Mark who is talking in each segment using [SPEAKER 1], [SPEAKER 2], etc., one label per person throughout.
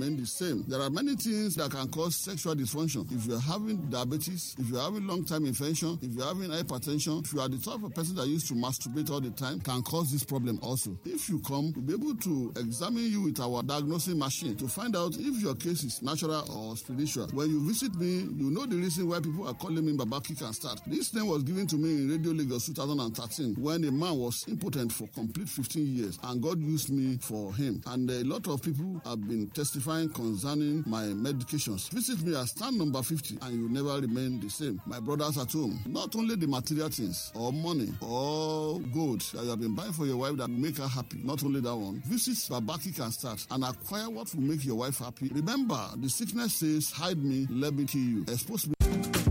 [SPEAKER 1] remain the same. There are many things that can cause sexual dysfunction. If you're having diabetes, if you're having long-time infection, if you're having hypertension, if you are the type of person that used to masturbate all the time, can cause this problem also. If you come, we'll be able to examine you with our diagnosing machine to find out if your case is natural or spiritual. When you visit me, you know the reason why people are calling me Baba Kick and Start. This name was given to me in Radio Lagos 2013 when a man was impotent for complete 15 years and God used me for him. And a lot of people have been testifying concerning my medications. Visit me at stand number 50 and you never remain the same. My brothers at home, not only the material things or money or gold that you have been buying for your wife that will make her happy, not only that one. Visit Babaki can start and acquire what will make your wife happy. Remember, the sickness says, hide me, let me kill you. Expose me.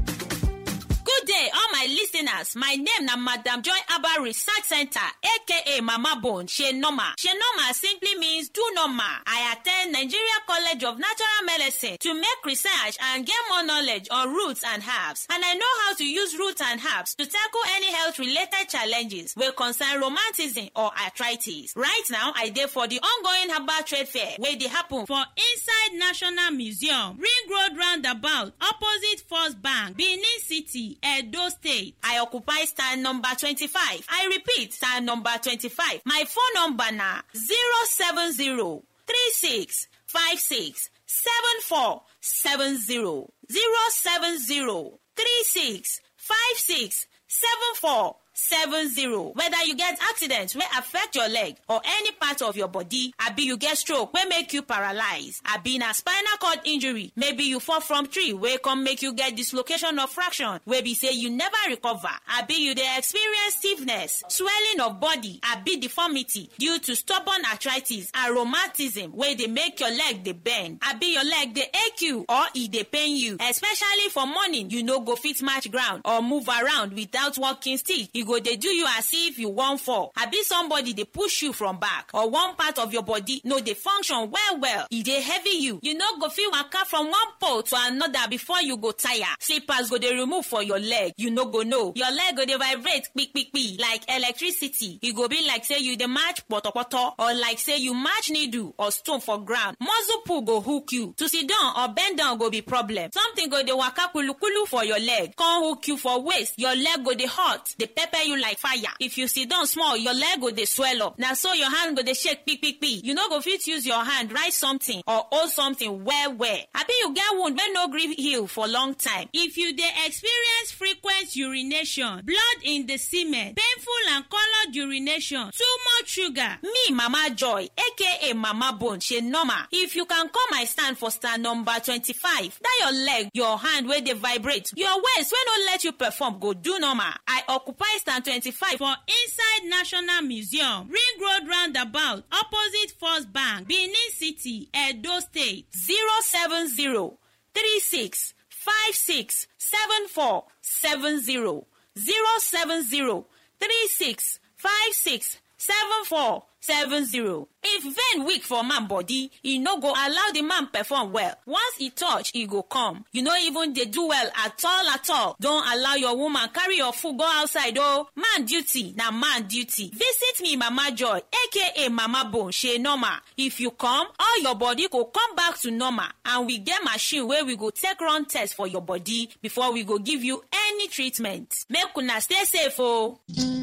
[SPEAKER 2] Good day, all my listeners. My name na Madam Joy Abba Research Center, aka Mama Bone, She Normal. She Normal simply means do normal. I attend Nigeria College of Natural Medicine to make research and get more knowledge on roots and herbs. And I know how to use roots and herbs to tackle any health-related challenges wey concern romanticism or arthritis. Right now, I dey for the ongoing herbal trade fair wey dey happen
[SPEAKER 3] for inside national museum ring road roundabout opposite first bank benin city edo state.
[SPEAKER 2] I occupy stand number twenty-five. I repeat, stand number twenty-five. My phone number na zero seven zero three six five six seven four seven zero zero seven zero three six five six seven four seven zero whether you get accident wey affect your leg or any part of your body abi you get stroke wey make you paralyze abi na spinal cord injury maybe you fall from tree wey come make you get dislocation of fraction wey be say you never recover abi you dey experience stiffness swelling of body abi deformity due to stubborn arthritis and rheumatism wey dey make your leg dey bend abi your leg dey ache you or e dey pain you especially for morning you no go fit match ground or move around without walking stick e go dey do you as if you wan fall abi somebody dey push you from back or one part of your body no dey function well well e dey heavy you you no go fit waka from one pole to another before you go tire slippers go dey remove for your leg you no go know your leg go dey vibrate kpikpikpi like electricity e go be like say you dey match potopoto or like say you match needle or stone for ground muscle pull go hook you to sit down or bend down go be problem something go dey waka kulukulu for your leg come hook you for waist your leg go dey hot dey pepper you like fire if you sit down small your leg go dey swell up na so your hand go dey shake kpikpikpi you no go fit use your hand write something or hold something well well abi you get wound wey no gree heal for long time
[SPEAKER 3] if you dey experience frequent urination blood in the semen painful and coloured urination too much sugar
[SPEAKER 2] me mama joy aka mama bone she normal if you can come my stand for stand number twenty-five that your leg your hand wey dey vibrate your waist wey no let you perform go do normal i occupy stand twenty-five
[SPEAKER 3] for inside national museum ring road roundabout opposite first bank benin city edo state
[SPEAKER 2] zero seven zero three six five six seven four seven zero zero seven zero three six five six seven four seven zero. if vein weak for man body e no go allow the man perform well once e touch e go come you no even dey do well at all at all don allow your woman carry your food go outside o man duty na man duty visit me mama joy aka mama bone shey normal if you come all your body go come back to normal and we get machine wey we go take run test for your body before we go give you any treatment make una stay safe o.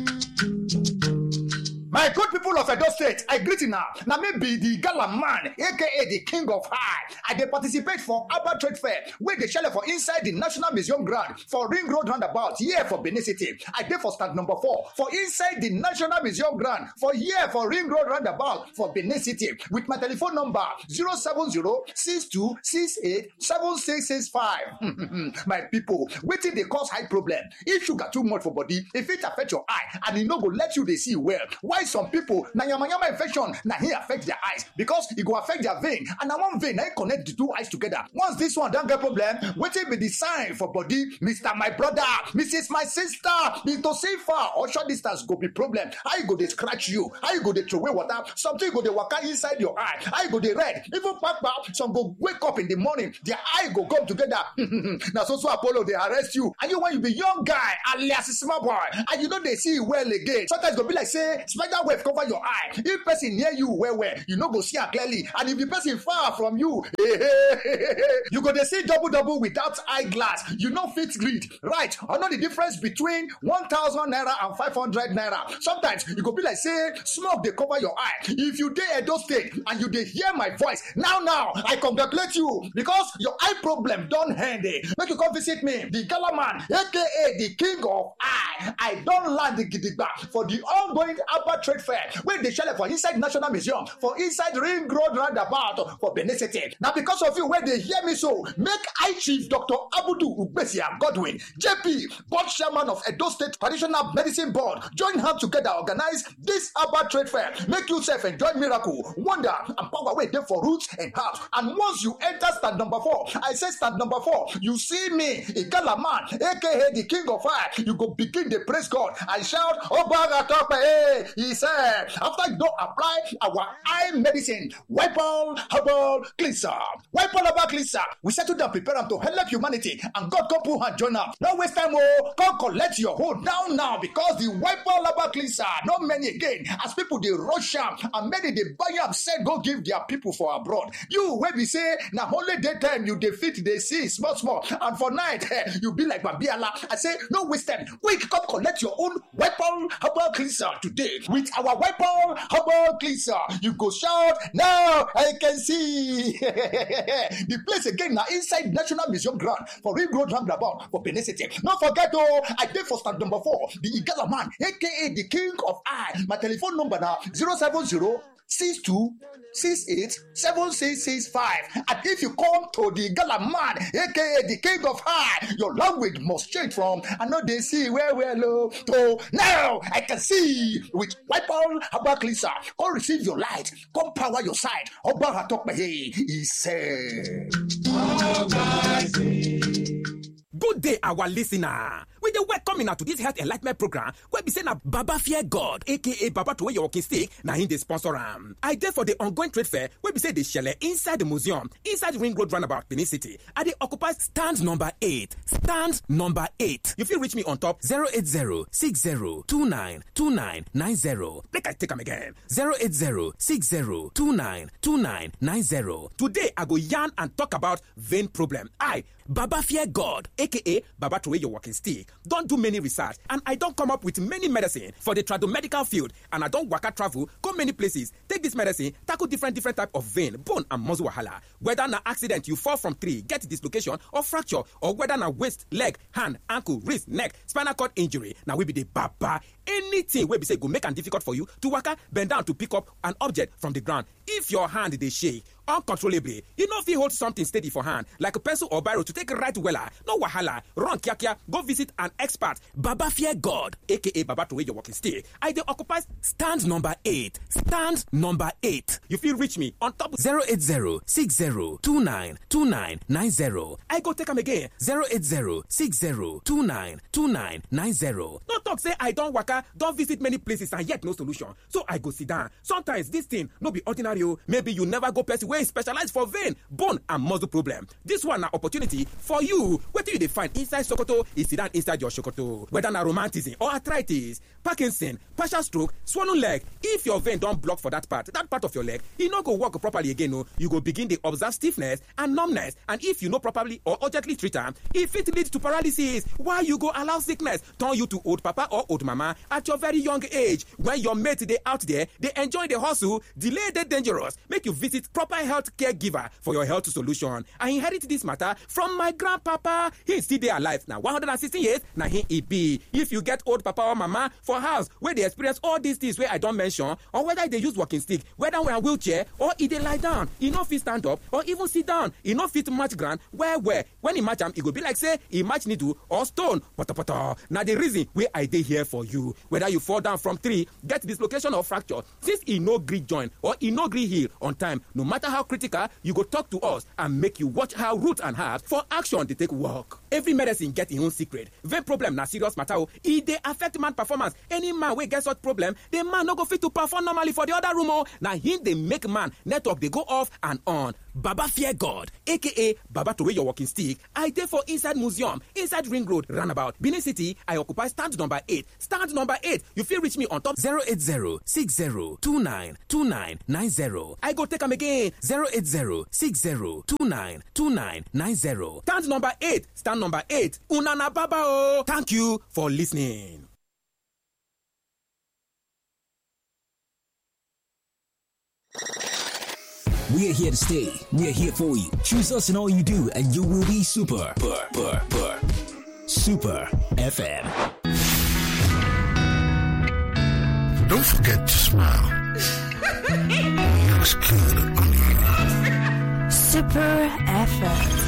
[SPEAKER 4] My good people of Edo State, I greet you now. Now me be the gala man, aka the king of high. I dey participate for Abba Trade Fair, where they shell for inside the National Museum ground for Ring Road Roundabout, here for Benin City. I dey for stand number four for inside the National Museum ground for here for Ring Road Roundabout for Benin City with my telephone number 070-6268-7665. my people, wetin dey cause high problem? If sugar too much for body, if it affect your eye and e no go let you dey see well, why some people na yamayama infection na hin affect their eyes because e go affect their vein and na one vein na hin connect the two eyes together once this one don get problem wetin be the sign for body mr my brother mrs my sister mr safer or short distance go be problem how e go dey scratch you how you go dey throway water something go dey waka inside your eye how you go dey red even kpakpa some go wake up in the morning their eye go come together na so so apollo dey arrest you and you when you be young guy alias small boy and you no dey see well again sometimes e go be like say spider spider web cover your eye if person near you well well you no go see am clearly and if the person far from you you go dey see double double without eye glass you no fit read right or know the difference between one thousand naira and five hundred naira sometimes e go be like say smoke dey cover your eye if you dey edo state and you dey hear my voice now now i congratulate you because your eye problem don end eh make you come visit me the gala man aka the king of eye i don land gidigba for the ongoing Abba trade fair wey dey shele for inside national museum for inside ring road roundabout for benin city na because of you wey dey hear me so make eye chief dr abudu ugbesia godwin jp board chairman of edo state traditional medicine board join hand together organize this Abba trade fair make you sef enjoy miracle wonder and power wey dey for roots and herbs and once you enter stand number four i say stand number four you see me igala man aka the king of fire you go begin dey praise god and shout obaga tope eh he said after you don apply our eye medicine wipol herbal cleanser wipol herbal cleanser we settle down prepare am to help humanity and god come put hand join am no waste time o come collect your hold now now because the wipol herbal cleanser no many again as people dey rush am and many dey buy am sell go give their people for abroad you wey be say na only daytime you dey fit dey see small small and for night eh, you be like babiala i say no waste time quick come collect your own weapon herbal cleanser today with our weapon herbal cleanser you go shout now i can see the place again na inside national museum ground for ring road roundabout for benin city no forget o i dey for stand number four the igala man aka the king of eye my telephone number na zero seven zero six two six eight seven six six five and if you come to the gala man aka the king of high your language must change from i no dey see well well o to now i can see with wipol herbal cleanser come receive your light come power your side ọba atọpẹyẹ he said.
[SPEAKER 5] Good day, our listener. We dey welcome una to this health enlightenment program wey be say na Baba Fear God aka Baba Throway Your Walking Stick na him dey sponsor am. I dey for the ongoing trade fair wey be say dey shele inside the museum inside Ring Road roundabout Benin City. I dey occupy stand number eight. Stand number eight. You fit reach me on top 08060292990. Make I take am again. 08060292990. Today I go yarn and talk about vein problem. I Baba Fear God, aka Baba Throway Your Walking Stick, don do many research and I don come up with many medicine for the tradomedical field and I don waka travel go many places take this medicine tackle different different type of vein, bone and muscle wahala. Whether na accident you fall from tree, get dislocation or fracture or whether na waist, leg, hand, ankle, wrist, neck, spinal cord injury, na we be the Baba. Anything wey be say go make am difficult for you to waka, bend down to pick up an object from the ground. If your hand dey shake uncontrollably, you no fit hold something steady for hand like a pencil or biro to take write wella. No wahala, run kiakia, go visit an expert. Baba Fear God, aka Baba Throway Your Walking Stick. I dey occupy stand number eight. Stand number eight. You fit reach me on top 08060292990. I go take am again 08060292990. No talk say I don waka, don visit many places and yet no solution. So I go sit down. Sometimes this thing no be ordinary o. Maybe you never go person wey specialize for vein, bone and muscle problem. This one na opportunity for you. Wetin you dey find inside Sokoto is sit down inside your Sokoto. Whether na romanticism or arthritis, Parkinson, partial stroke, swollen leg. If your vein don block for that part, that part of your leg, e no go work properly again o. You go begin dey observe stiffness and numbness and if you no properly or urgently treat am, e fit lead to paralysis. Why you go allow sickness turn you to old papa or old mama at your very young age when your mate dey out there dey enjoy the hustle, delay dey dangerous. Make you visit proper health care giver for your health solution. I inherit this matter from my grandpapa. He still dey alive na 116 years na him e be. If you get old papa or mama for house wey dey experience all these things wey I don mention or whether e dey use walking stick, whether na wheelchair or e dey lie down, e no fit stand up or even sit down, e no fit match ground well well. When e match am, e go be like say e match needle or stone potopoto. Na the reason wey I dey here for you. Whether you fall down from tree, get dislocation or fracture, since e no gree join or e no gree heal on time, no matter how how critical you go talk to us and make you watch how root and herbs for action dey take work every medicine get im own secret vein problem na serious matter o e dey affect man performance any man wey get such problem the man no go fit to perform normally for the other room o na him dey make man network dey go off and on baba fear god aka baba throway your walking stick i dey for inside museum inside ring road roundabout benin city i occupy stand number eight stand number eight you fit reach me on top
[SPEAKER 6] 080 60 29 29 90.
[SPEAKER 5] i go take am again
[SPEAKER 6] 080 60 29 29 90.
[SPEAKER 5] stand number eight stand number eight una na baba o thank you for listening.
[SPEAKER 6] We are here to stay. We are here for you. Choose us in all you do, and you will be super. Super, super, super. Super FM.
[SPEAKER 7] Don't forget to smile. Looks good on you.
[SPEAKER 8] Super FM.